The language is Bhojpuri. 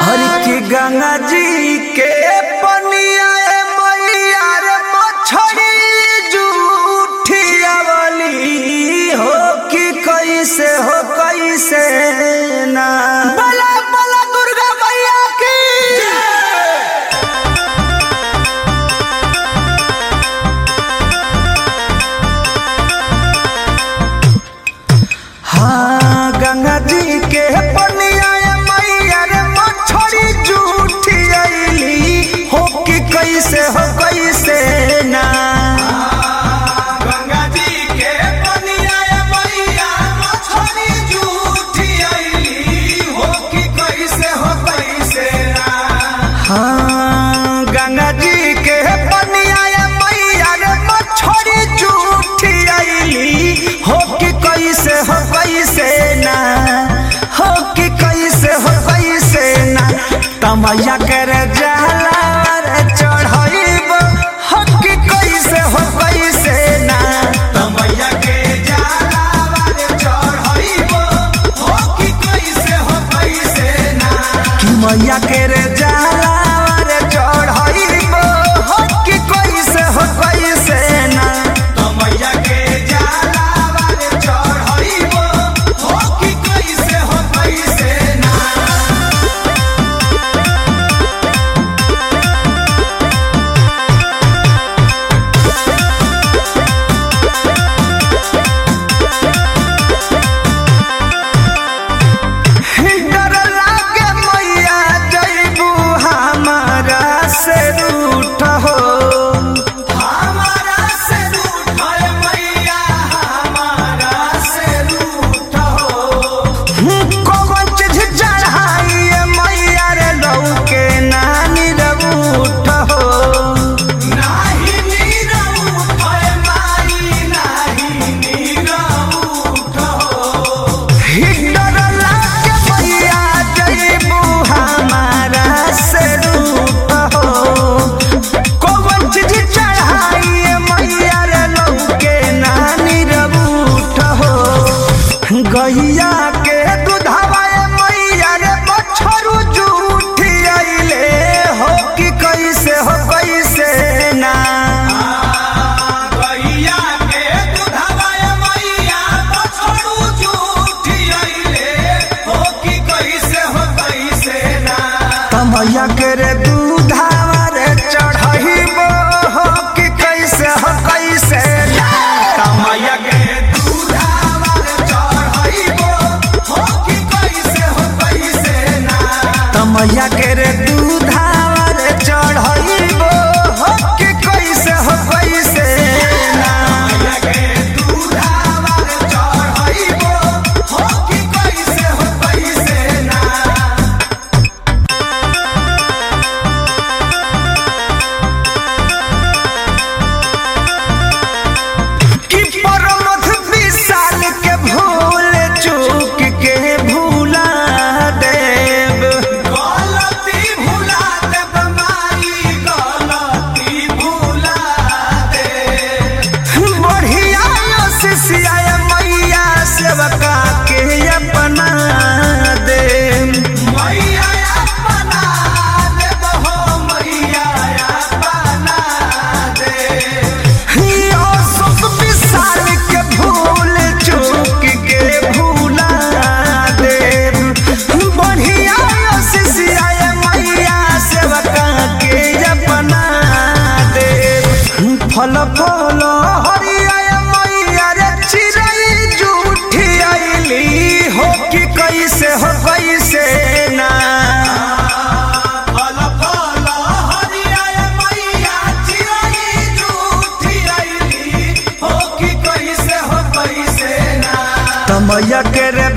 हर की गंगा जी के पनिया ए मैया रे मछरी जूठिया वाली हो कि कैसे हो कैसे ना बला बला दुर्गा मैया की हाँ गंगा जी के पनिया ए मैया रे मछरी जूठी आईली हो कि कैसे हो कैसे ना गंगा जी के पनिया ए मैया मछली जूठी आईली हो कि कैसे हो कैसे ना हाँ गंगा जी के पनिया ए मैया रे मछरी जूठी आईली हो कि कैसे हो कैसे ना हो कि कैसे हो कैसे ना तमैया कर जाला रे चढ़ाइब हो कि कैसे हो कैसे ना तमैया के जाला वाले चढ़ाइबो हो कि कैसे हो कैसे ना कि मैया के रे जाला रे चढ़ाइब हो कि कैसे हो कैसे ना तमैया के जाला वाले चढ़ाइबो हो कि कैसे हो कैसे ना डर लागे मैया जैबू हमारा से रूठ हो हमारा से रूठ है मैया हमारा से रूठ हो कौन चीज चढ़ाई मैया रे लौके नानी रूठ हो नाही नीरा उठ है माई नाही नीरा उठ हो डर लागे मैया जैबू हमारा से रूठ हो कौन चीज चढ़ाई मैया रे लौके नानी रूठ हो गैया के दूधवा मैया रे बछरू जूठी आइले हो कि कैसे हो कैसे ना गैया के दूधवा मैया बछड़ू झूठी आइले हो कि कैसे हो कैसे ना तमैया के रे दूधवा रे चढ़ाइबो हो कि कैसे हो कैसे ना तमैया के दूधवा चढ़ाइबो हो कि कैसे हो कैसे ना तमैया के रे दूधवा रे चढ़ाइबो हो कि कैसे हो कैसे ना तमैया के दूधवा चढ़ाइबो हो कि कैसे हो कैसे ना कि परमथ विशाल के भूल चूक के भूला देव गलती भुला दे बमारी गलती भुला दे बढ़िया शिष्या मैया सेवका के अपना दे मैया अपना दे बहो मैया अपना दे सुख विशाल के भूल चूक के भूला देव बढ़िया शिष्या मैया सेवका के अपना देव फल फल हरिया मैया रे चिड़ै जूठी आइली हो कि कैसे हो कैसे ना फल फल हरिया मैया चिड़ै झूठी आइली हो कि कैसे हो कैसे ना तमैया के रे